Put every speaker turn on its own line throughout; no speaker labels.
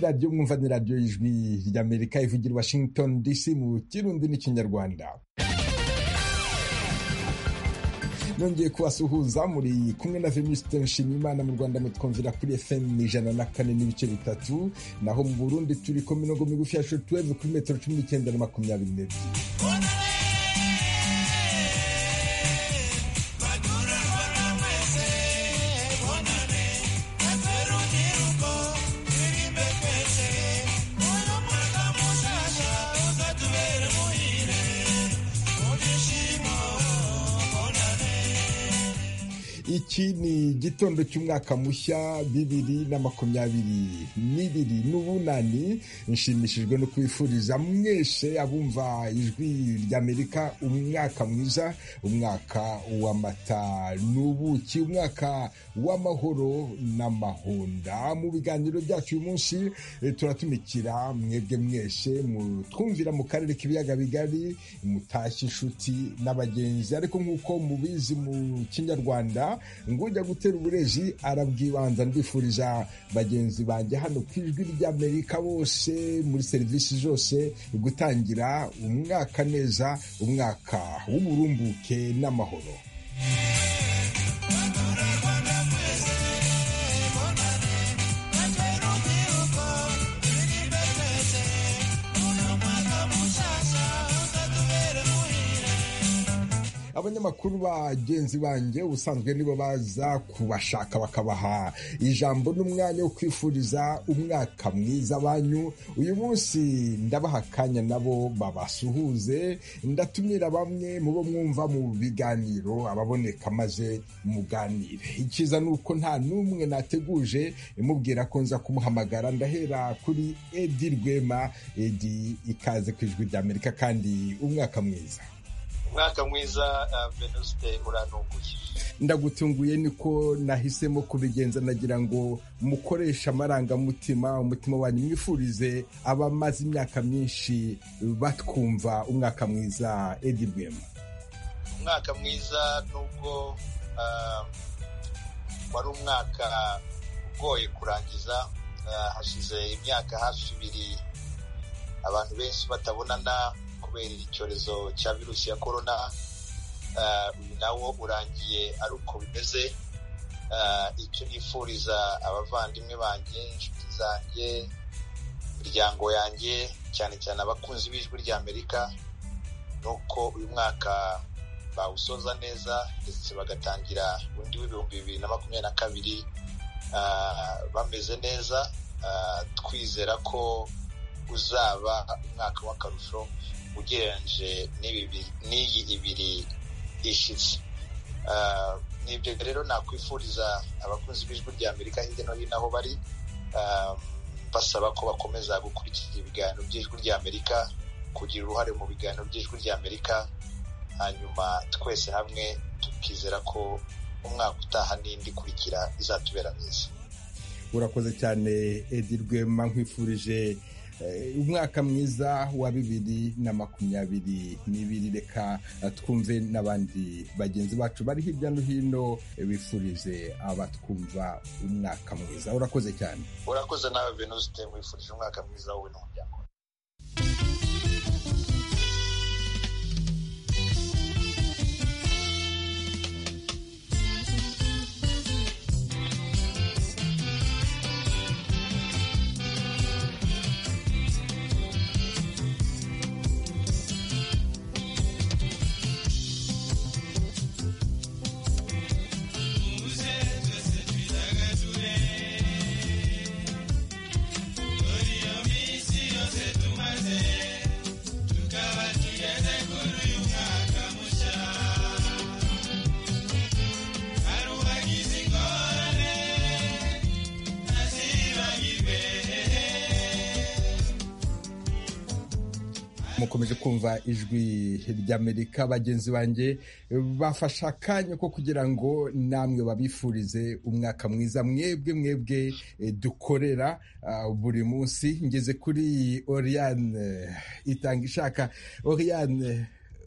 radiyo mwumva ni radiyo y'ijwi ry'amerika ivugira i washington dc mu kirundi n'ikinyarwanda nongeye kubasuhuza muri kumwe na venuste nshimiyimana mu rwanda mutwumvira kuri fm ijana na kane n'ibice bitatu naho mu burundi turi ku mirongo migufi ya shotweve kuri metero cumi n'icyenda na makumyabiri n'ebyiri iki ni igitondo cy'umwaka mushya bibiri na makumyabiri n'ibiri n'ubunani nshimishijwe no kubifuriza mwese abumva ijwi ry'amerika umwaka mwiza umwaka w'amata n'ubuki umwaka w'amahoro n'amahonda mu biganiro byacu uyu munsi turatumikira mwebwe mwese mutwumvira mu karere k'ibiyaga bigari mutashye inshuti n'abagenzi ariko nk'uko mubizi mu kinyarwanda ngujya gutera uburezi arabwibanza ndifuriza bagenzi banjye hano ku ijwi ry'amerika bose muri serivisi zose gutangira umwaka neza umwaka w'uburumbuke n'amahoro abanyamakuru bagenzi banjye ubusanzwe nibo baza kubashaka bakabaha ijambo n'umwanya wo kwifuriza umwaka mwiza banyu uyu munsi ndabaha akanya nabo babasuhuze ndatumira bamwe mu bo mwumva mu biganiro ababoneka maze muganire ikiza ni uko nta n'umwe nateguje mubwira ko nza kumuhamagara ndahera kuri edi rwema edi ikaze ku ijwi ry'amerika kandi umwaka mwiza
umwaka mwiza venuste urantunguye
ndagutunguye niko nahisemo kubigenza nagira ngo mukoreshe amarangamutima umutima wanyu mwifurize abamaze imyaka myinshi batwumva umwaka mwiza edi rwema
umwaka mwiza nubwo wari umwaka ugoye kurangiza hashize imyaka hafi ibiri abantu benshi batabonana kubera icyorezo cya virusi ya korona uyu nawo urangiye ari uko bimeze icyo nifuriza abavandimwe banjye inshuti zanjye imiryango yanjye cyane cyane abakunzi b'ijwi ry'amerika ni uko uyu mwaka bawusoza neza ndetse bagatangira undi w'ibihumbi bibiri na makumyabiri na kabiri bameze neza twizera ko uzaba umwaka w'akarusho ugereranyije n'iyi ibiri ishize ni ibyo rero nakwifuriza abakunzi b'ijwi rya amerika hirya no hino aho bari basaba ko bakomeza gukurikira ibiganiro by'ijwi rya amerika kugira uruhare mu biganiro by'ijwi rya amerika hanyuma twese hamwe tukizera ko umwaka utaha n'indi ikurikira izatubera neza
urakoze cyane edi rwema nkwifurije umwaka mwiza wa bibiri na makumyabiri n'ibiri reka twumve n'abandi bagenzi bacu bari hirya no hino bifurize abatwumva umwaka mwiza urakoze cyane
urakoze nawe venuste wifurije umwaka mwiza wowe n'umuryango
mukomeje kumva ijwi ry'amerika bagenzi banjye bafasha akanya ko kugira ngo namwe babifurize umwaka mwiza mwebwe mwebwe dukorera buri munsi ngeze kuri oriyane itanga ishaka oriyane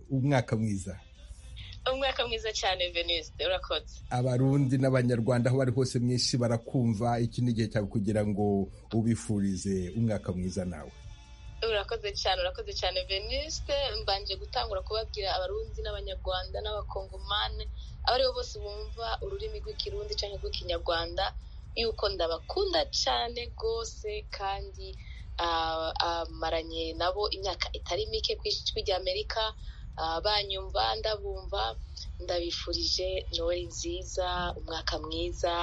umwaka mwiza
umwaka mwiza cyane veniste urakoze
abarundi n'abanyarwanda aho bari hose mu isi barakumva iki ni igihe cyawe kugira ngo ubifurize umwaka mwiza nawe
urakoze cyane urakoze cyane veniste mbanje gutangura kubabwira abarundi n'abanyarwanda n'abakongomani abo aribo bose bumva ururimi rw'ikirundi cyangwa rw'ikinyarwanda yuko ndabakunda cyane rwose kandi amaranye nabo imyaka itari mike ku ijwi ry'amerika banyumva ndabumva ndabifurije noweli nziza umwaka mwiza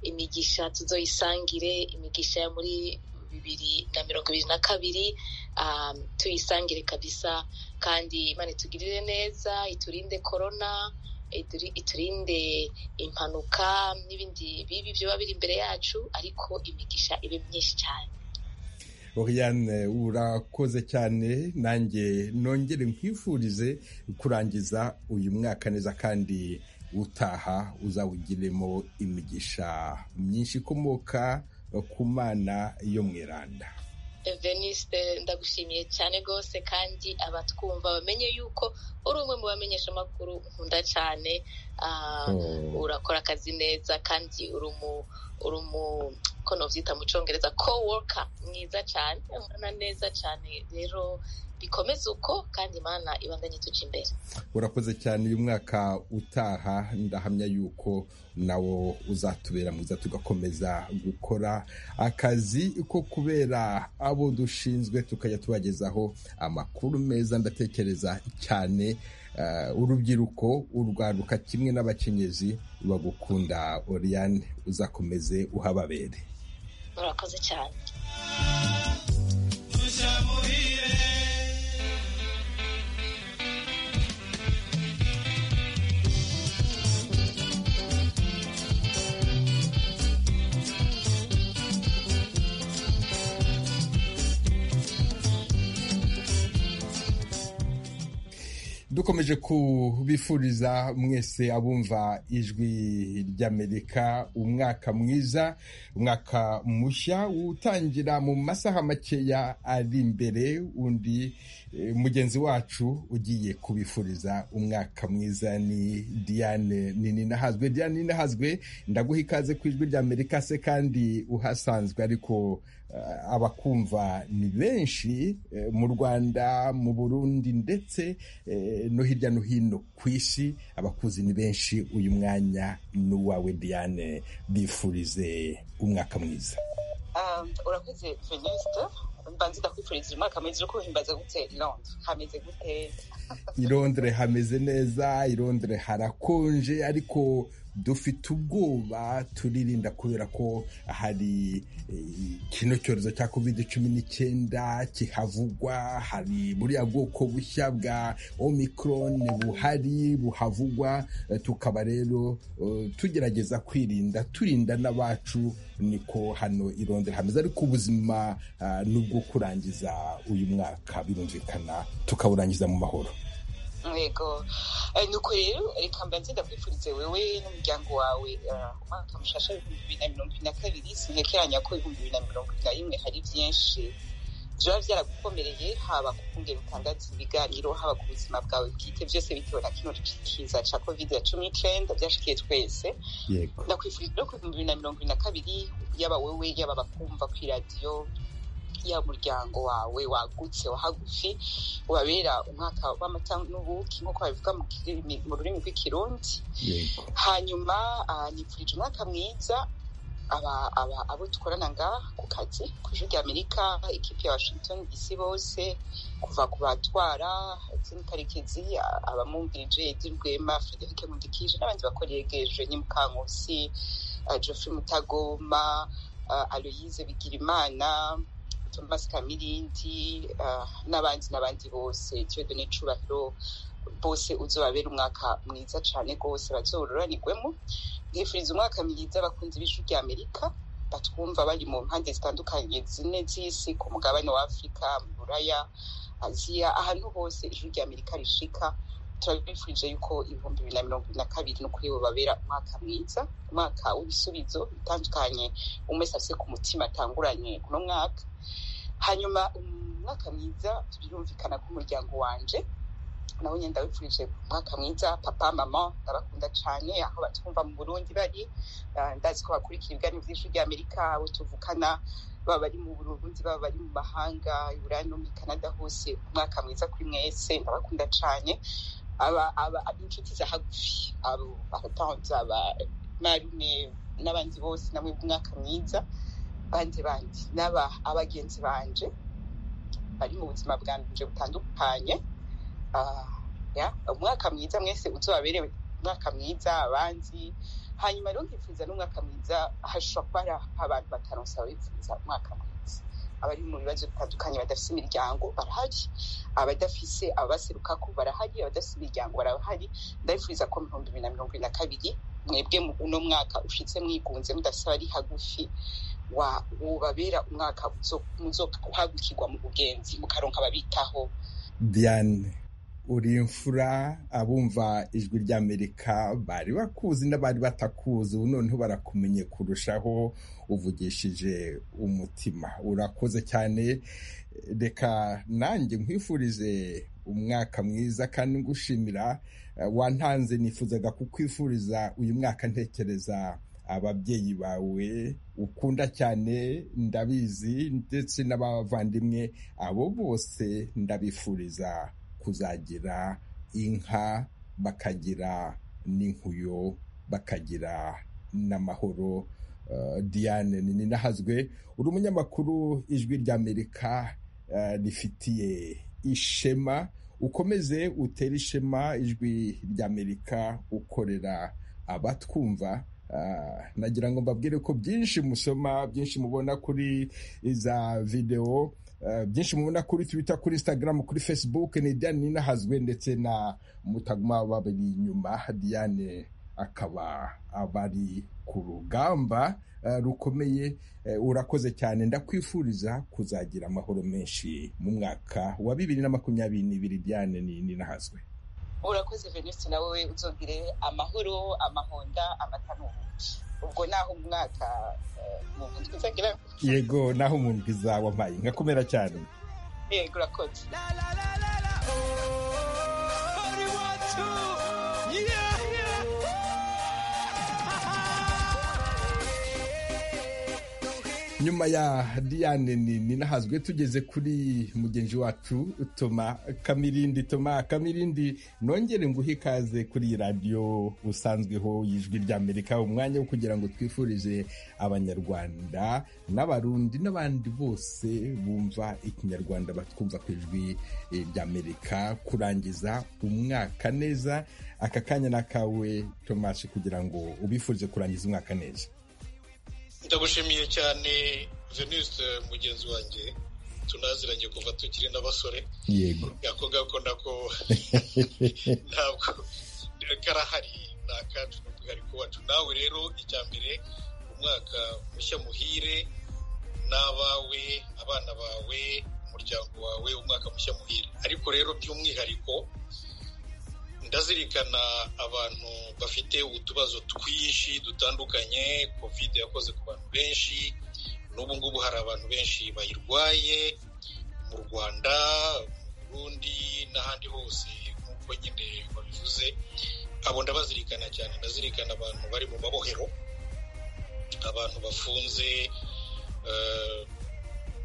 imigisha tuzoyisangire imigisha ya muri bibiri na mirongo ibiri na kabiri tuyisangire kabisa kandi imana itugirire neza iturinde korona iturinde impanuka n'ibindi bibi biba biri imbere yacu ariko imigisha ibe myinshi cyane
Oriane urakoze cyane nanjye nongere nkwifurize kurangiza uyu mwaka neza kandi utaha uzawugiremo imigisha myinshi ikomoka ku mana yo mu iranda
veniste ndagushimiye cyane rwose kandi abatwumva bamenye yuko uri umwe mu bamenyesha amakuru nkunda cyane urakora akazi neza kandi uri umu uri umu ko nabyita mu cyongereza coworker mwiza cyane ubona neza cyane rero bikomeze uko kandi imana ibandanye tuca imbere
urakoze cyane uyu mwaka utaha ndahamya yuko nawo uzatubera mwiza tugakomeza gukora akazi ko kubera abo dushinzwe tukajya tubagezaho amakuru meza ndatekereza cyane urubyiruko urwaruka kimwe n'abakenyezi bagukunda oriyane uzakomeze uhababere
murakoze cyane
dukomeje kubifuriza mwese abumva ijwi ry'amerika umwaka mwiza umwaka mushya utangira mu masaha makeya ari imbere undi mugenzi wacu ugiye kubifuriza umwaka mwiza ni diane ninahazwe diane ninahazwe ndaguha ikaze ku ijwi ry'amerika se kandi uhasanzwe ariko abakumva ni benshi mu rwanda mu burundi ndetse no hirya no hino ku isi abakuzi ni benshi uyu mwanya ni uwawe diane bifurize umwaka mwiza
urakoze felisite mbanza ndakwifuriza umwaka mwiza uri kuhimbaza gute irondere hameze gute
irondere hameze neza irondere harakonje ariko dufite ubwoba turirinda kubera ko hari kino cyorezo cya covid cumi n'icyenda kihavugwa hari buriya bwoko bushya bwa omicron buhari buhavugwa tukaba rero tugerageza kwirinda turinda n'abacu niko hano irondera hameze ariko ubuzima n'ubwo kurangiza uyu mwaka birumvikana tukawurangiza mu mahoro
yego nuko rero reka mbanze ndakwifurize wewe n'umuryango wawe umwaka mushasha w'ibihumbi bibiri na mirongo ibiri na kabiri sinekeranya ko ibihumbi bibiri na mirongo ibiri na rimwe hari byinshi biba byaragukomereye haba ku kungera utangaza ibiganiro haba ku buzima bwawe bwite byose bitewe na kino kiza cya kovide ya cumi n'icyenda byashikiye twese ndakwifuriza no ku bihumbi bibiri na mirongo ibiri na kabiri yaba wowe yaba bakumva ku iradiyo ya muryango wawe wagutse wahagufi wabera umwaka w'amata n'ubuki nk'uko babivuga mu rurimi rw'ikirundi hanyuma nipfurije umwaka mwiza abo dukorana ngaha ku kazi ku ijwi ry'amerika ikipe ya washington dc bose kuva ku batwara izindi karekezi abamwungirije edi rwema frederic mudikije n'abandi bakora yegereje nyimukankusi geoffrey mutagoma aloyize bigirimana thomas kamirindi n'abandi n'abandi bose ikibedo n'icubahiro bose uzobabera umwaka mwiza cyane rwose bazororanirwemo mwifuriza umwaka mwiza abakunzi b'ijwi rya amerika batwumva bari mu mpande zitandukanye zine z'isi ku mugabane wa afurika mu buraya aziya ahantu hose ijwi rya amerika rishika turabifurije yuko ibihumbi bibiri na mirongo ibiri na kabiri ni ukuri babera umwaka mwiza umwaka w'ibisubizo bitandukanye umwe afite ku mutima atanguranye uno mwaka hanyuma umwaka mwiza birumvikana ko umuryango wanje nawe nyine ndabifurije umwaka mwiza papa mama ndabakunda cyane aho batwumva mu burundi bari ndazi ko bakurikira ibiganiro byinshi by'amerika abo tuvukana baba bari mu burundi baba bari mu mahanga burayi no muri canada hose umwaka mwiza kuri mwese ndabakunda cyane aba aba inshuti za hagufi abo abatanze aba marume n'abandi bose namwe umwaka mwiza bandi bandi n'aba abagenzi banje bari mu buzima bwanje butandukanye umwaka mwiza mwese uzobaberewe umwaka mwiza abanzi hanyuma rero nkifuza n'umwaka mwiza hashobora kuba hari abantu bataronsa bifuza umwaka mwiza abari mu bibazo bitandukanye badafite imiryango barahari abadafise ababaseruka ko barahari abadafite imiryango barahari ndabifuriza ko mu bihumbi bibiri na mirongo irindwi na kabiri mwebwe uno mwaka ushyitse mwigunze mudasaba ari hagufi wubabera umwaka uhagukirwa mu bugenzi mukaronka ababitaho
diane uri imfura abumva ijwi ry'amerika bari bakuzi n'abari batakuzi ubu noneho barakumenye kurushaho uvugishije umutima urakoze cyane reka nanjye nkwifurize umwaka mwiza kandi ngushimira wantanze nifuzaga kukwifuriza uyu mwaka ntekereza ababyeyi bawe ukunda cyane ndabizi ndetse n'abavandimwe abo bose ndabifuriza kuzagira inka bakagira n'inkuyo bakagira n'amahoro diane ninahazwe uri umunyamakuru ijwi ry'amerika rifitiye ishema ukomeze utere ishema ijwi ry'amerika ukorera abatwumva nagira ngo mbabwire ko byinshi musoma byinshi mubona kuri za videwo byinshi mubona kuri twita kuri instagram kuri facebook ni diane ninahazwe ndetse na mutaguma babiri inyuma diane akaba abari ku rugamba rukomeye urakoze cyane ndakwifuriza kuzagira amahoro menshi mu mwaka wa bibiri na makumyabiri n'ibiri diane ninahazwe
urakoze venisi nawe uzogire amahoro amahonda amatanuki ubwo naho umwaka umuntu twizagira
yego naho umuntu twizawa mpaye nkakomera cyane
yego urakoze
nyuma ya diane ninahazwe tugeze kuri mugenzi wacu toma kamirindi toma kamirindi nongere nguhe ikaze kuri radiyo usanzweho y'ijwi ry'amerika umwanya wo kugira ngo twifurize abanyarwanda n'abarundi n'abandi bose bumva ikinyarwanda batwumva ku ijwi ry'amerika kurangiza umwaka neza aka kanya n'akawe tomashe kugira ngo ubifurize kurangiza umwaka neza
ndagushimiye cyane venise mugenzi wanjye tunaziranye kuva tukiri n'abasore
yego
ako ngako nako ntabwo karahari ni akacu n'umwihariko wacu nawe rero icya mbere umwaka mushya muhire n'abawe abana bawe umuryango wawe umwaka mushya muhire ariko rero by'umwihariko ndazirikana abantu bafite utubazo twinshi dutandukanye covid yakoze ku bantu benshi n'ubu ngubu hari abantu benshi bayirwaye mu rwanda mu burundi n'ahandi hose nk'uko nyine babivuze abo ndabazirikana cyane ndazirikana abantu bari mu mabohero abantu bafunze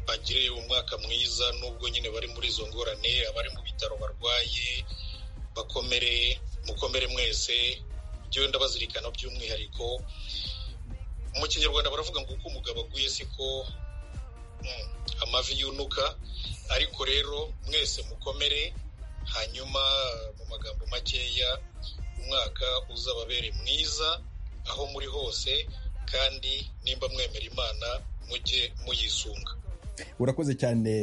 bagire umwaka mwiza n'ubwo nyine bari muri izo ngorane abari mu bitaro barwaye bakomere mukomere mwese njyewe ndabazirikana by'umwihariko mu kinyarwanda baravuga ngo uko umugabo aguye siko amavi yunuka ariko rero mwese mukomere hanyuma mu magambo makeya umwaka uzababere mwiza aho muri hose kandi nimba mwemera imana mujye muyisunga
urakoze cyane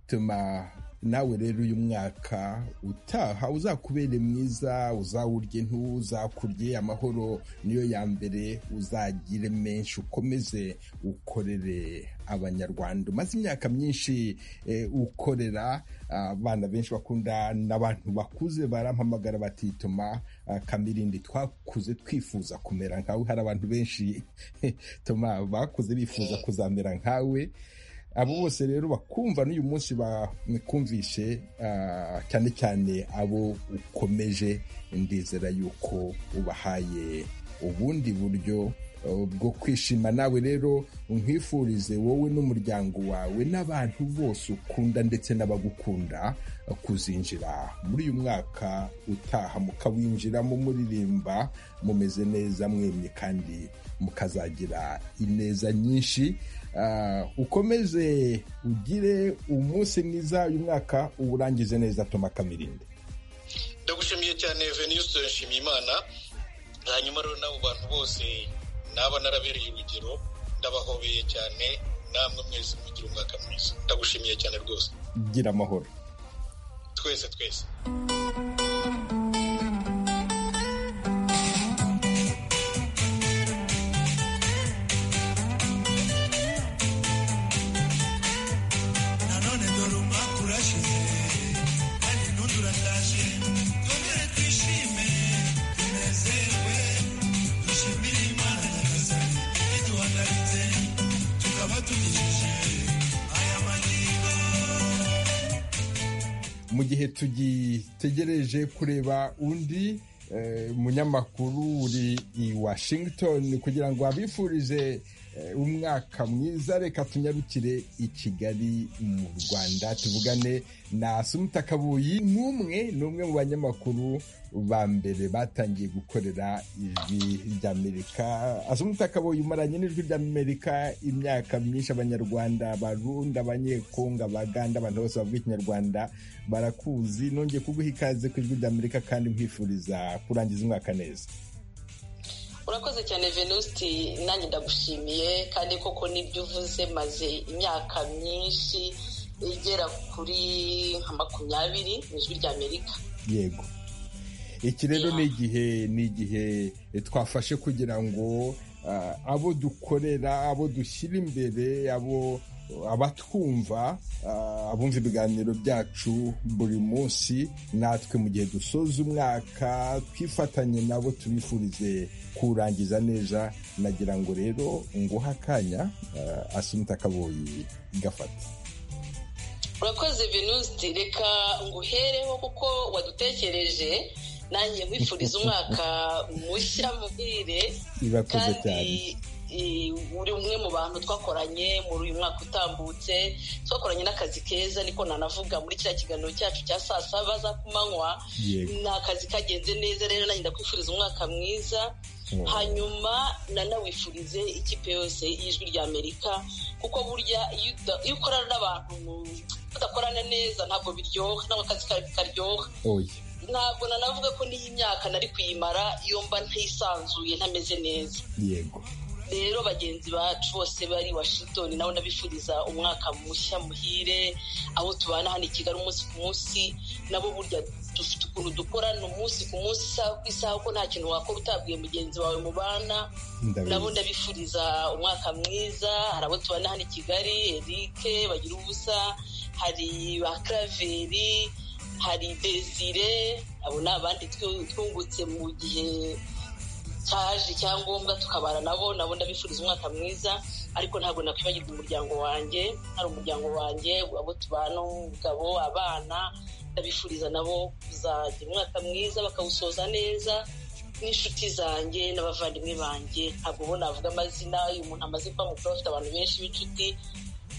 tuma nawe rero uyu mwaka utaha uzakubere mwiza uzawurye ntuzakurye amahoro niyo ya mbere uzagire menshi ukomeze ukorere abanyarwanda umaze imyaka myinshi ukorera abana benshi bakunda n'abantu bakuze barampamagara batituma kamirindi twakuze twifuza kumera nkawe hari abantu benshi toma bakuze bifuza kuzamera nkawe abo bose rero bakumva n'uyu munsi bakumvishe cyane cyane abo ukomeje ndizera yuko ubahaye ubundi buryo bwo kwishima nawe rero nkwifurize wowe n'umuryango wawe n'abantu bose ukunda ndetse n'abagukunda kuzinjira muri uyu mwaka utaha mukawinjiramo muririmba mumeze neza mwemye kandi mukazagira ineza nyinshi ukomeze ugire umunsi mwiza uyu mwaka uwurangize neza toma kamirinde
ndagushimiye cyane veniste nshimiye imana hanyuma rero n'abo bantu bose naba narabereye urugero ndabahobeye cyane namwe mwese mugira umwaka mwiza ndagushimiye cyane rwose
gira amahoro
twese twese
mu gihe tugitegereje kureba undi munyamakuru uri i washington kugira ngo abifurize umwaka mwiza reka tunyarukire i kigali mu rwanda tuvugane na sumuta kabuyi n'umwe n'umwe mu banyamakuru ba mbere batangiye gukorera ijwi ry'amerika asumuta kabuyi umaranye n'ijwi ry'amerika imyaka myinshi abanyarwanda abarundi abanyekongo abaganda abantu bose bavuga ikinyarwanda barakuzi nongeye kuguha ikaze ku ijwi ry'amerika kandi nkwifuriza kurangiza umwaka neza
urakoze cyane venusti nanjye ndagushimiye kandi koko n'ibyo uvuze maze imyaka myinshi igera kuri nka makumyabiri mu ijwi ry'amerika
yego iki rero ni igihe ni igihe twafashe kugira ngo abo dukorera abo dushyira imbere abo abatwumva abumva ibiganiro byacu buri munsi natwe mu gihe dusoza umwaka twifatanye nabo tubifurize kurangiza neza nagira ngo rero nguhe akanya asunika akaboyi igafata
urakoze venuste reka nguhereho kuko wadutekereje nanjye mwifuriza umwaka mushya muhire
irakoze cyane
uri umwe mu bantu twakoranye muri uyu mwaka utambutse twakoranye n'akazi keza niko nanavuga muri kiriya kiganiro cyacu cya saa saba za ku manywa ni akazi kagenze neza rero nanjye ndakwifuriza umwaka mwiza hanyuma nanawifurize ikipe yose y'ijwi ry'amerika kuko burya iyo ukorana n'abantu udakorana neza ntabwo biryoha ntabwo akazi karyoha ntabwo nanavuga ko n'iyi myaka nari kuyimara iyo mba ntisanzuye ntameze neza
yego
rero bagenzi bacu bose bari washington nabo ndabifuriza umwaka mushya muhire aho tubana hano i kigali umunsi ku munsi nabo burya dufite ukuntu dukorana umunsi ku munsi isaha ku isaha kuko nta kintu wakora utabwiye mugenzi wawe mubana nabo ndabifuriza umwaka mwiza hari abo tubana hano i kigali erike bagira ubusa hari ba karaveri hari desire abo ni abandi twungutse mu gihe cyaje icyangombwa tukabana nabo nabo ndabifuriza umwaka mwiza ariko ntabwo nakwibagirwa umuryango wanjye hari umuryango wanjye abo tubana umugabo abana ndabifuriza nabo kuzagira umwaka mwiza bakawusoza neza n'inshuti zanjye n'abavandimwe banjye ntabwo bo navuga amazina iyo umuntu amaze kuba mukuru afite abantu benshi b'inshuti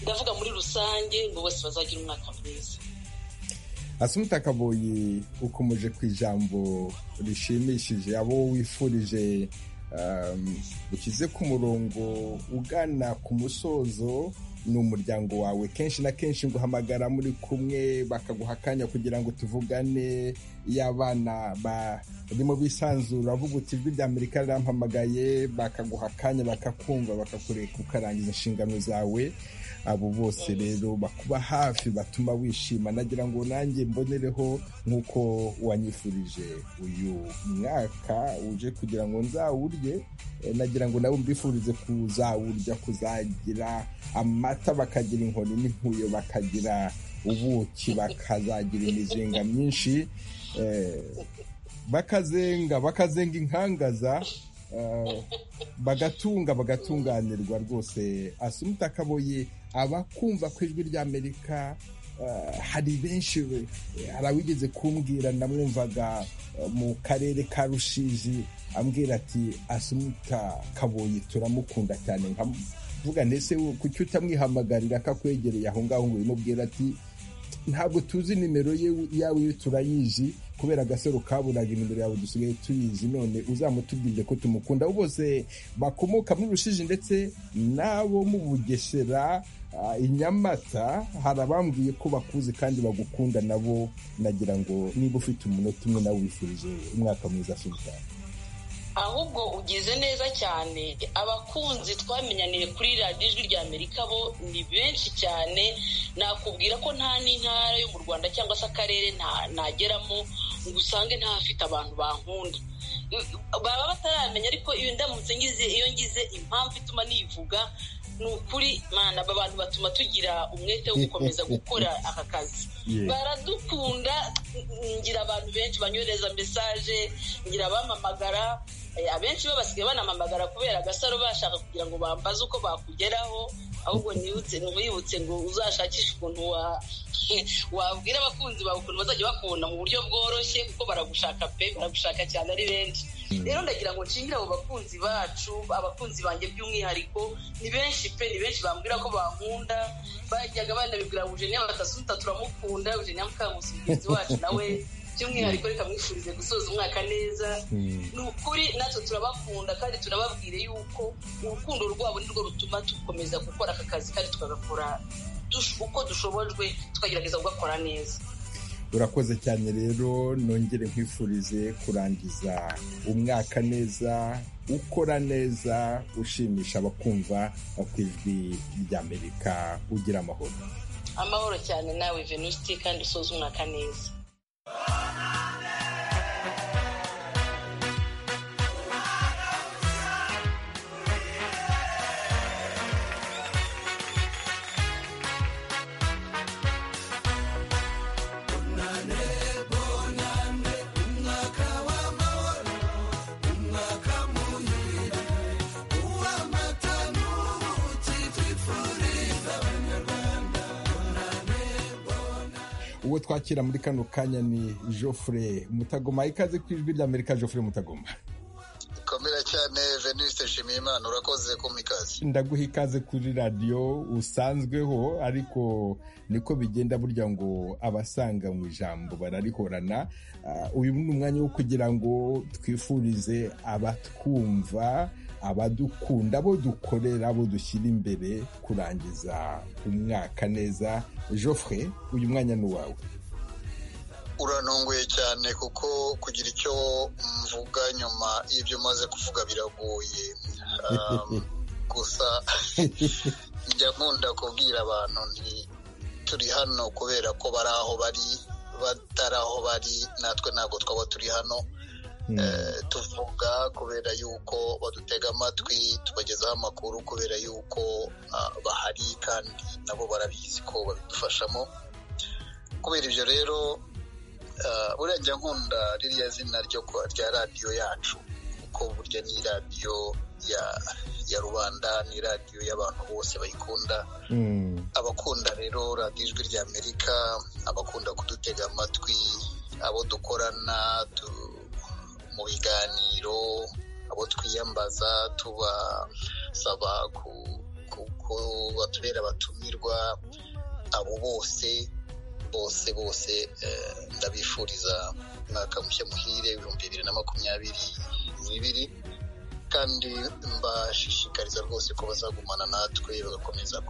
ndavuga muri rusange ngo bose bazagira umwaka mwiza
asumuta kaboyi ukomeje ku ijambo rishimishije abo wifurije ukize ku murongo ugana ku musozo ni umuryango wawe kenshi na kenshi nguhamagara muri kumwe bakaguha akanya kugira ngo tuvugane iyo abana barimo bisanzura avuga uti ijwi rya amerika rirampamagaye bakaguha akanya bakakumva bakakureka ukarangiza inshingano zawe abo bose rero bakuba hafi batuma wishima nagira ngo nanjye mbonereho nk'uko wanyifurije uyu mwaka uje kugira ngo nzawurye nagira ngo nawe mbifurize kuzawurya kuzagira amata bakagira inkoni n'inkuyo bakagira ubuki bakazagira imizinga myinshi bakazenga bakazenga inkangaza bagatunga bagatunganirwa rwose asumuta akaboye abakumva ko ijwi ry'amerika hari benshi hari abigeze kumbwira namwumvaga mu karere ka rushizi ambwira ati asumuta kabuye turamukunda cyane nkavuga ndetse kuki utamwihamagarira ko akwegereye aho ngaho ngo umubwira ati ntabwo tuzi nimero yawe iyo turayizi kubera agasaro kaburaga nimero yawe dusigaye tuyizi none uzamutubwire ko tumukunda abo bose bakomoka muri rushiji ndetse n'abo mu bugesera i nyamata hari abambwiye ko bakuzi kandi bagukunda nabo nagira ngo niba ufite umunota umwe nawe wifurije umwaka mwiza sultani
ahubwo ugize neza cyane abakunzi twamenyaniye kuri radiyo ijwi rya amerika bo ni benshi cyane nakubwira ko nta n'intara yo mu rwanda cyangwa se akarere nageramo ngo usange ntafite abantu bankunda baba bataramenya ariko iyo ndamutse ngize iyo ngize impamvu ituma nivuga ni ukuri mwana aba bantu batuma tugira umwete wo gukomeza gukora aka kazi baradukunda ngira abantu benshi banyohereza mesaje ngira abamamagara abenshi bo basigaye banamamagara kubera agasaro bashaka kugira ngo bambaze uko bakugeraho ahubwo ntibibutse ngo uzashakishe ukuntu wabwira abakunzi bawe ukuntu bazajya bakubona mu buryo bworoshye kuko baragushaka pe baragushaka cyane ari benshi rero ndagira ngo nshingire abo bakunzi bacu abakunzi banjye by'umwihariko ni benshi pe ni benshi bambwira ko bankunda bajyaga banabibwira eugenia batasuta turamukunda eugenia mukangusi mugenzi wacu nawe by'umwihariko reka mwifurize gusoza umwaka neza ni ukuri natwe turabakunda kandi turababwire yuko urukundo rwabo nirwo rutuma dukomeza gukora aka kazi kandi tukagakora uko dushobojwe tukagerageza kugakora neza
urakoze cyane rero nongere nkwifurize kurangiza umwaka neza ukora neza ushimisha abakumva ku ijwi ry'amerika ugira amahoro
amahoro cyane nawe venuste kandi usoza umwaka neza
uwo twakira muri kano kanya ni Geoffrey mutagoma ikaze ku ijwi ry'amerika Geoffrey mutagoma
ikomera cyane veniste nshimiyimana urakoze kumpa ikaze
ndaguha ikaze kuri radiyo usanzweho ariko niko bigenda burya ngo abasanga mu ijambo bararihorana uyu ni umwanya wo kugira ngo twifurize abatwumva abadukunda abo dukorera abo dushyira imbere kurangiza umwaka neza Geoffrey uyu mwanya ni uwawe
urantunguye cyane kuko kugira icyo mvuga nyuma y'ibyo umaze kuvuga biragoye gusa njya nkunda kubwira abantu ni turi hano kubera ko bari aho bari batari aho bari natwe ntabwo twaba turi hano tuvuga kubera yuko badutega amatwi tubagezaho amakuru kubera yuko bahari kandi nabo barabizi ko babidufashamo kubera ibyo rero buriya njya nkunda ririya zina rya radiyo yacu kuko burya ni radiyo ya rubanda ni radiyo y'abantu bose bayikunda abakunda rero radiyo ijwi rya amerika abakunda kudutega amatwi abo dukorana mu biganiro abo twiyambaza tubasaba kuko batubera abatumirwa abo bose bose bose ndabifuriza umwaka mushya muhire ibihumbi bibiri na makumyabiri n'ibiri kandi mbashishikariza rwose ko bazagumana natwe bagakomeza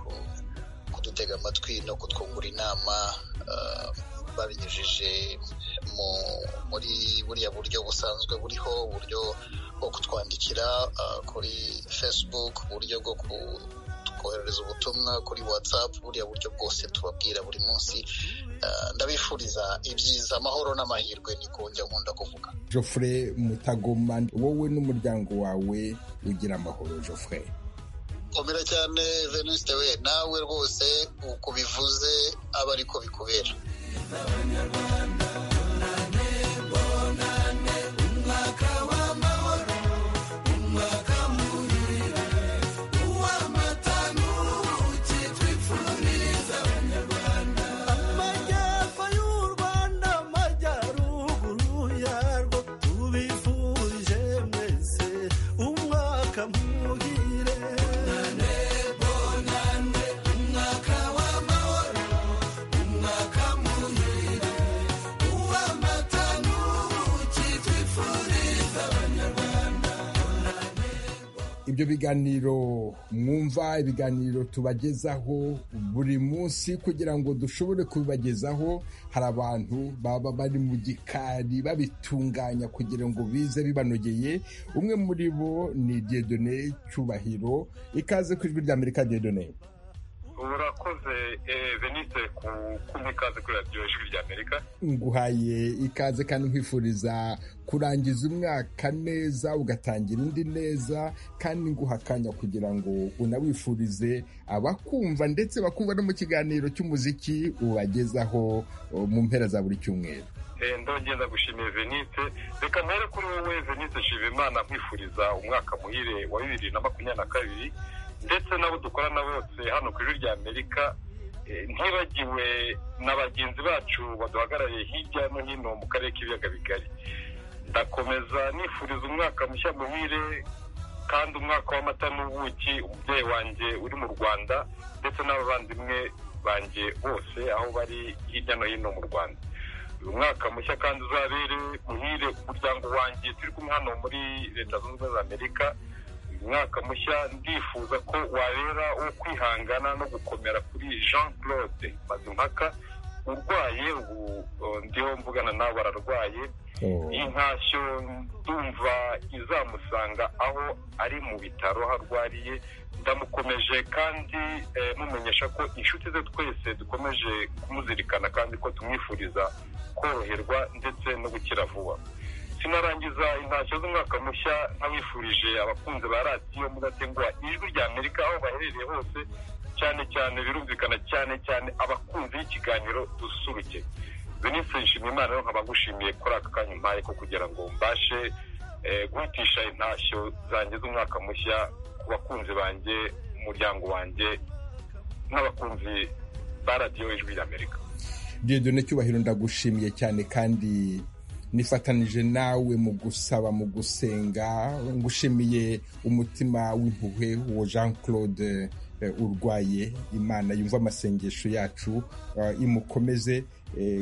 kudutega amatwi no kutwungura inama babinyujije muri buriya buryo busanzwe buriho uburyo bwo kutwandikira kuri facebook uburyo bwo kohereza ubutumwa kuri whatsapp buriya buryo bwose tubabwira buri munsi ndabifuriza ibyiza amahoro n'amahirwe niko njya nkunda kuvuga
jofre mutagoma wowe n'umuryango wawe ugira amahoro jofre
komera cyane venuste we nawe rwose uko bivuze aba ariko bikubera
abanyarwanda bonane bonane umwaka w'amahoro umwaka muhire uw'amata n'ubuki twifuza
ibyo biganiro mwumva ibiganiro tubagezaho buri munsi kugira ngo dushobore kubibagezaho hari abantu baba bari mu gikari babitunganya kugira ngo bize bibanogeye umwe muri bo ni Dieudonné Cyubahiro ikaze ku ijwi rya Amerika Dieudonné
urakoze eh, venise ku kumpa ikaze kuri radiyo ijwi rya amerika
nguhaye ikaze kandi nkwifuriza kurangiza umwaka neza ugatangira indi neza kandi nguha akanya kugira ngo unawifurize abakumva ndetse bakumva no mu kiganiro cy'umuziki ubagezaho oh, mu mpera za buri cyumweru
Eh, ndongera gushimira venise reka mpere kuri wowe venise nshimimana nkwifuriza umwaka muhire wa bibiri na makumyabiri na kabiri ndetse n'abo dukorana bose hano ku ijwi rya amerika eh, ntibagiwe na bagenzi bacu baduhagarariye hirya no hino mu karere k'ibiyaga bigari ndakomeza nifuriza umwaka mushya muhire kandi umwaka w'amata n'ubuki umubyeyi wanjye uri mu rwanda ndetse n'abavandimwe banjye bose aho bari hirya no hino mu rwanda uyu mwaka mushya kandi uzabere muhire ku muryango wanjye turi kumwe hano muri leta zunze ubumwe za amerika umwaka mushya ndifuza ko wabera wo kwihangana no gukomera kuri jean claude mazimpaka urwaye ubu uh, ndiho mvugana nawe bararwaye intashyo ndumva izamusanga aho ari mu bitaro aho arwariye ndamukomeje kandi eh, mumenyesha ko inshuti ze twese dukomeje kumuzirikana kandi ko tumwifuriza koroherwa ndetse no gukira vuba sinarangiza intashyo z'umwaka mushya nkabifurije abakunzi ba radiyo mudatenguha ijwi rya amerika aho baherereye hose cyane cyane birumvikana cyane cyane abakunzi y'ikiganiro dususuruke venise nshimye imana rero nkaba ngushimiye kuri aka kanya umpaye ko kugira ngo mbashe eh, guhitisha intashyo zanjye z'umwaka mushya ku bakunzi banjye umuryango wanjye n'abakunzi ba radiyo ijwi rya amerika
Dieudonné cyubahiro ndagushimiye cyane kandi nifatanije nawe mu gusaba mu gusenga ngushimiye umutima w'impuhwe uwo jean claude urwaye imana yumva amasengesho yacu imukomeze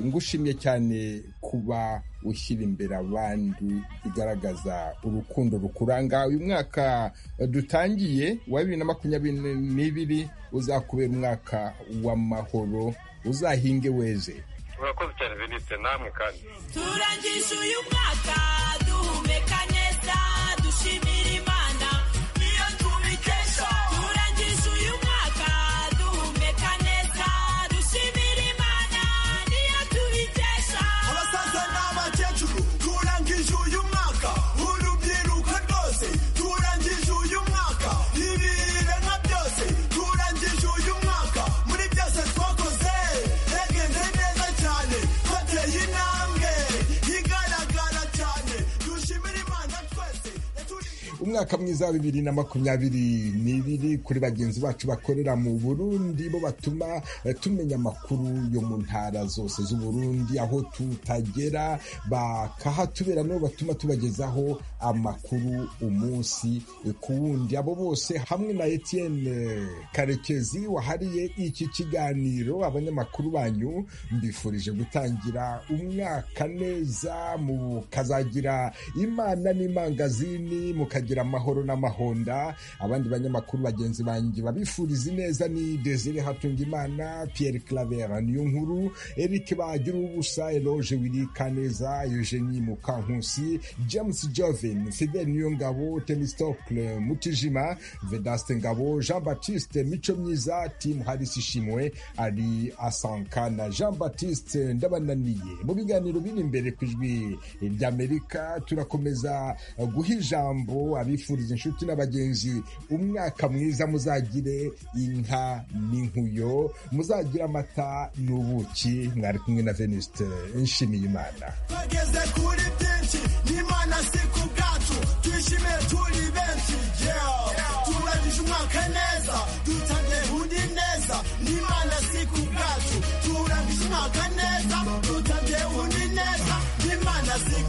ngushimiye cyane kuba ushyira imbere abandi bigaragaza urukundo rukuranga uyu mwaka dutangiye wa bibiri na makumyabiri n'ibiri uzakubera umwaka w'amahoro uzahinge weze
urakoze cyane venise namwe kandi
turangije uyu mwaka duhumeka neza dushimira imana niyo tubikesha turangije uyu mwaka duhumeka neza dushimira imana niyo tubikesha abasaza n'abakecuru turangije uyu mwaka urubyiruko rwose turangije uyu mwaka ibihe nka byose turangije uyu mwaka muri byose twakoze yagenze neza cyane hateye intambwe igaragara cyane dushimira imana twese yaturi-
umwaka mwiza wa bibiri na makumyabiri n'ibiri kuri bagenzi bacu bakorera mu burundi bo batuma eh, tumenya amakuru yo mu ntara zose z'uburundi aho tutagera bakahatubera nabo batuma tubagezaho amakuru umunsi eh, ku wundi abo bose hamwe na etienne karekezi wahariye iki kiganiro abanyamakuru banyu mbifurije gutangira umwaka neza mukazagira imana n'imangazini mukagira amahoro n'amahonda abandi banyamakuru bagenzi banjye babifuriza ineza ni desire hatungimana pierre clavera niyo nkuru eric bagira ubusa eloge wirikaneza eugenie mukankusi james joven fidel niyongabo temistokle mutijima vedaste ngabo jean baptiste mico myiza tim harris ishimwe ari asanka na jean baptiste ndabananiye mu biganiro biri imbere ku ijwi ry'amerika turakomeza guha ijambo abifuriza inshuti n'abagenzi umwaka mwiza muzagire inka n'inkuyo muzagira amata n'ubuki mwari kumwe na veniste nshimiye imana
twageze kuri byinshi n'imana si ku bwacu twishimiye turi benshi yeah. turangije umwaka neza dutangiye undi neza n'imana si ku bwacu turangije umwaka neza